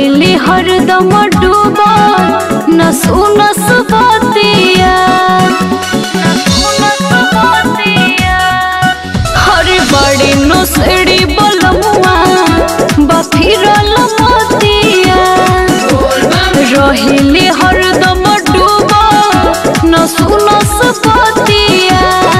रहिले हरदम डूबा न सुनस बतिया हरे बड़ी नोसड़ी बलमुआ बफिरल मतिया रहिले हरदम डूबा न सुनस बतिया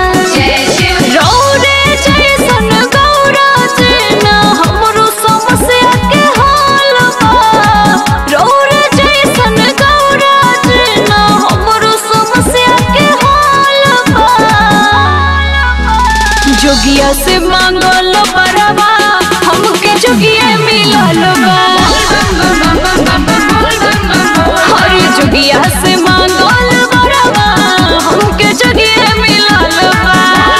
रौरे जैसन गौरा जेना हमरो समस्या के हाल बा रौरे जैसन गौरा जेना हमरो समस्या के हाल बा जोगिया से मांगल बरवा हमके जोगिया मिलल बा हर जोगिया से मांगल बरवा हमके जोगिया मिलल बा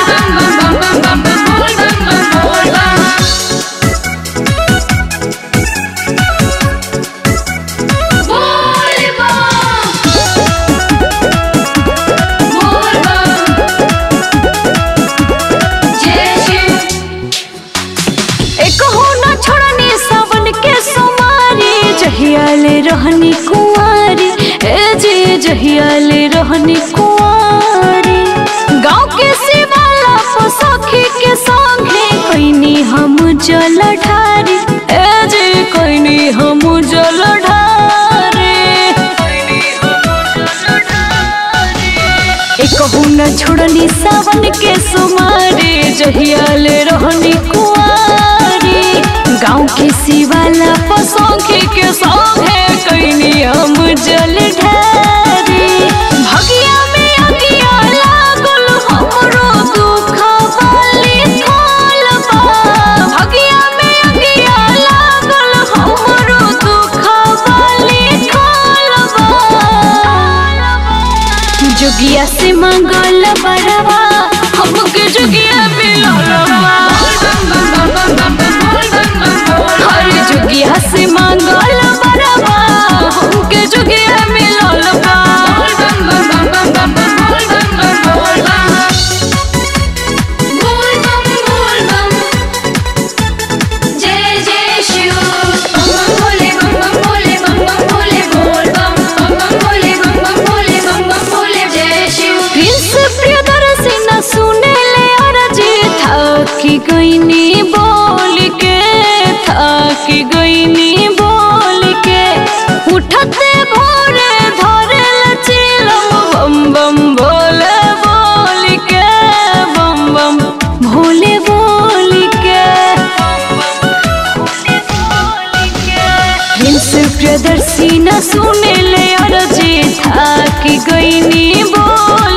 एक हो न छोड़नी सावन के सोमारी जहियाले रहनी कुंवारी ए जे जहियाले रहनी कुंवारी गांव के शिवाला को सखी के संगे कैनी हम जल ढारी ए जे कैनी हम जल ढारी एक न छोड़नी सावन के सुमारे जहियाले रहनी कुआरी गाँव के शिवाला पसंगे के संगे कैनी हम जल ढारी भगिया में अगिया लागल हमरो दुख वाली थाल बा भगिया में अगिया लागल हमरो दुख वाली थाल बा जुगिया से मंगल बरवा हमके जुगिया मिललवा हर जुगिया से मंगल बरवा हमके जुगिया मिललवा जय जय शिव बम बम भोले बम बम भोले बम बम भोले बोल बम बम बम भोले बम बम भोले बम बम भोले जय शिव प्रिंस प्रियदर्शी न सुने ले अरजी थकी गईनी बोल के थकी गईनी बोल के उठते भोरे धरे लचिलम बम बम भोले बोल के बम बम भोले बोल के प्रिंस प्रियदर्शी न सुने ले अरजी थकी गईनी बोल